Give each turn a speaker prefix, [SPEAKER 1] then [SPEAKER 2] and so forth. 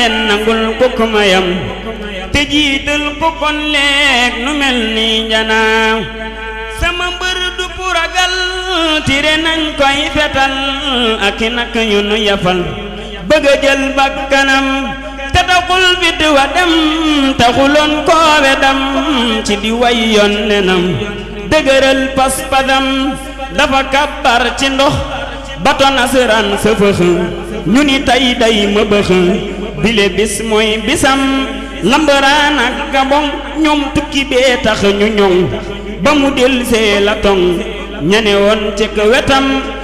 [SPEAKER 1] leen nangul ko ko mayam te jiital ko kon leeg nu mel ni njanaaw sama mbër du puragal tire nañ koy fetal ak i nak yu nu yafal bëgg a jël bakkanam te taxul fit wa dem taxuloon koowe dam ci di way yoon nenam dëgëral pas-pasam dafa kabbar ci ndox bato nasaraan sa fëx ñu ni tey day ma bëx bile bis mooy bisam lambaraan ak gabon ñoom tukki bee tax ñu ñoŋ ba mu del see la toŋ ñane woon ci wetam